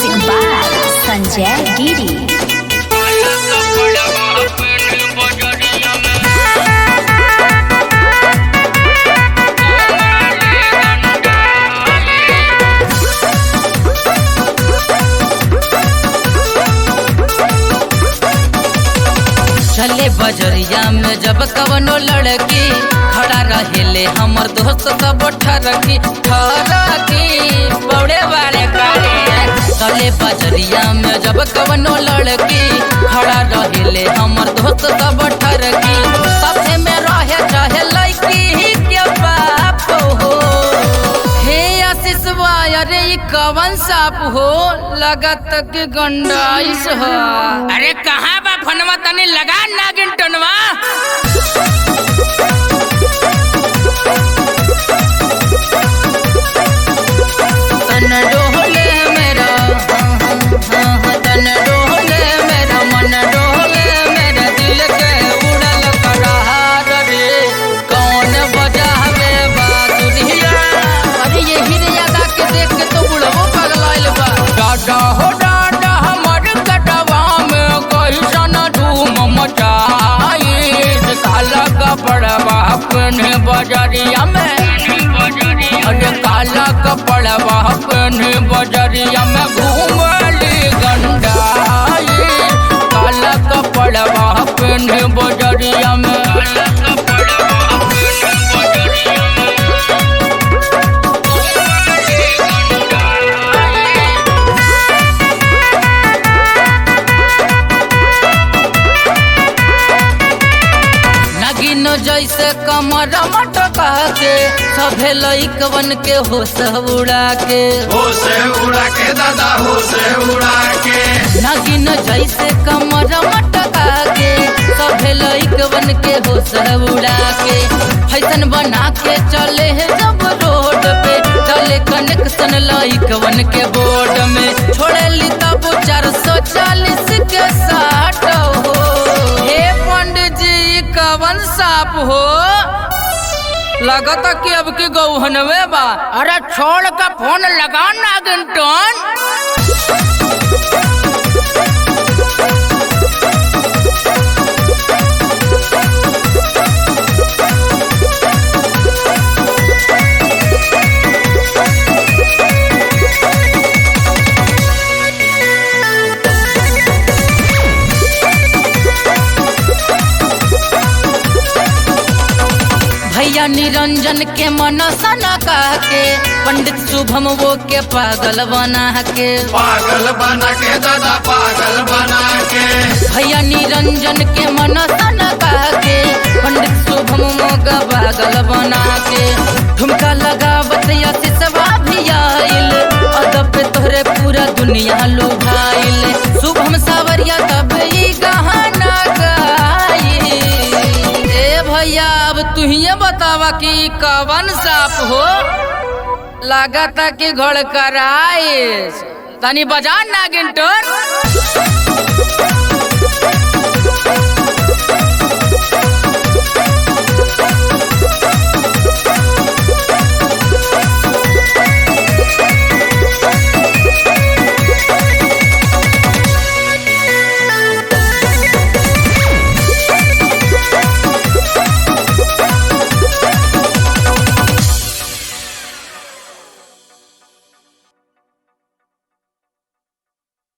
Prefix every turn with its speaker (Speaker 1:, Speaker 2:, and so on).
Speaker 1: Music by Sanjay Giri.
Speaker 2: चले बजरिया में जब कवनो लड़की खड़ा रहेले हमर दोस्त सब ठरकी ठरकी बड़े बड़े कारे चले बजरिया में जब कवनो लड़की खड़ा रहेले हमर दोस्त सब ठरकी साथे में रहे चाहे लड़की के बाप हो हे आशीष अरे ई कवन साप हो लगत के गंडाइस हो अरे कहाँ बा फनवा तनी लगा नागिन टनवा तन डोले मेरा हाँ, हाँ, तन डोले मेरा मन डोले मेरा दिल के उड़ल करार रे कौन बजावे बाजुरिया अरे ये हिरिया गा के देख के तो बुढ़बो पगलाइल बा डाडा हो डाडा हमर कटवा में कैसन धूम मचाई काला कपड़वा अपने बजरिया में अरे काला कपड़वा अपने बजरिया में घूमली गंडाई काला कपड़वा अपने बजरिया में नगिन जैसे कमर मटका के सभे लइकवन के होश उड़ा के
Speaker 3: हो से उड़ा के दादा हो से उड़ा के
Speaker 2: नगिन जैसे कमर मटका के सभे लइकवन के होश उड़ा के फैसन बना के चले है जब रोड पे चले कनेक्शन लइकवन के बोर्ड में छोड़े ली तब चार सौ चालीस के साठ हो हे पंडित जी कवन साप हो लगता कि अब की गौहनवे बा अरे छोड़ का फोन लगा नागिन टोन भैया निरंजन के मन सना कह के पंडित शुभम वो के पागल बना के
Speaker 3: पागल बना के दादा पागल बना के
Speaker 2: भैया निरंजन के मन सना कह के पंडित शुभम मोगा पागल बना के ठुमका लगावत यशिसवा भी आइल अदब पे तोहरे पूरा दुनिया लुभाइल शुभम सावरिया तब ई गहना गाई ए भैया अब तुहिए बतावा कि ई कवन साप हो लागता कि घड़ कराए तनी बजा नागिन टोन